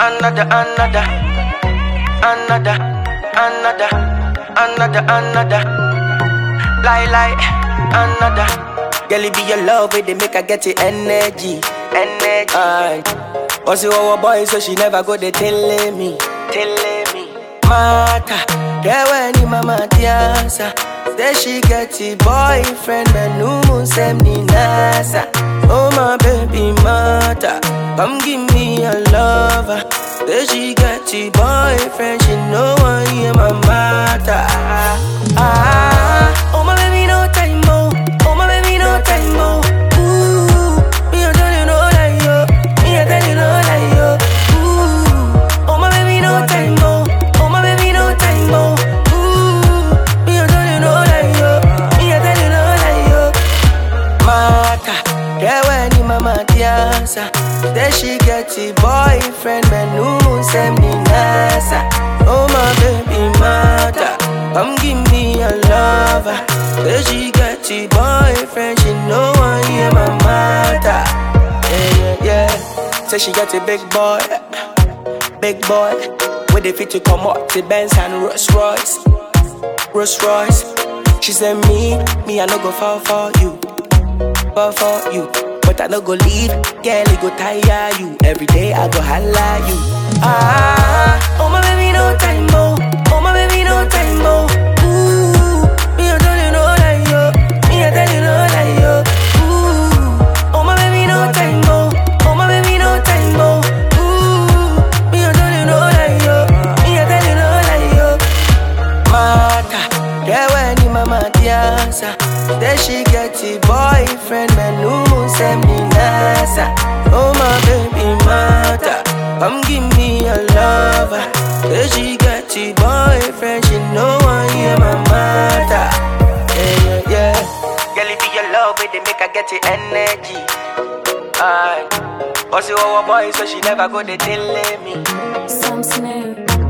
another, another, another, another, another, another. Lie, lie, another. Girl, it be your love, it they make her get the energy, energy. Aye. Also, our boy, so she never go they telling me, telling me. Mata, yeah, when ni mama tiasa. Say she get a boyfriend, but no moon send me nasa. Oh my baby mata, come give me a lover. Say she get a boyfriend, she know I am my mata. Ah, oh my baby no time mo, oh my baby no time mo. Ooh, me I tell you no lie yo, me I tell you no lie yo. Ooh, oh my baby no time mo, oh my baby no time mo. Ooh, me I tell you no lie yo, me I tell you no lie yo. Mata, yeah when ni mama tiasa. Then she get a boyfriend, but no moon send me nasa. Oh my baby mata, come give me a lover. Then she get a boyfriend, she know I am my mata. Yeah yeah yeah. Say she get a big boy, big boy. With the fit to come up to Benz and Rolls Royce, Rolls Royce. She said me, me I no go fall for you fall for you. But I no go leave, girl, it go tire you. Every day I go holla you. Ah, oh my baby, no time mo. Oh my baby, no time mo. Ooh, me I tell you no lie yo. Me I tell you no lie yo. Ooh, oh my baby, no time mo. Oh my baby, no time mo. Ooh, me I tell you no lie yo. Me I tell you no lie yo. Mata, yeah when ni mama tiasa. Then she get a boyfriend, man no moon send me nasa. Oh my baby mata, come give me a lover. Then she get a boyfriend, she know I am my mata. Yeah yeah yeah. Girl, it be your love, it they make her get the energy. Aye. Also our boy, so she never go they telling me. Some snare.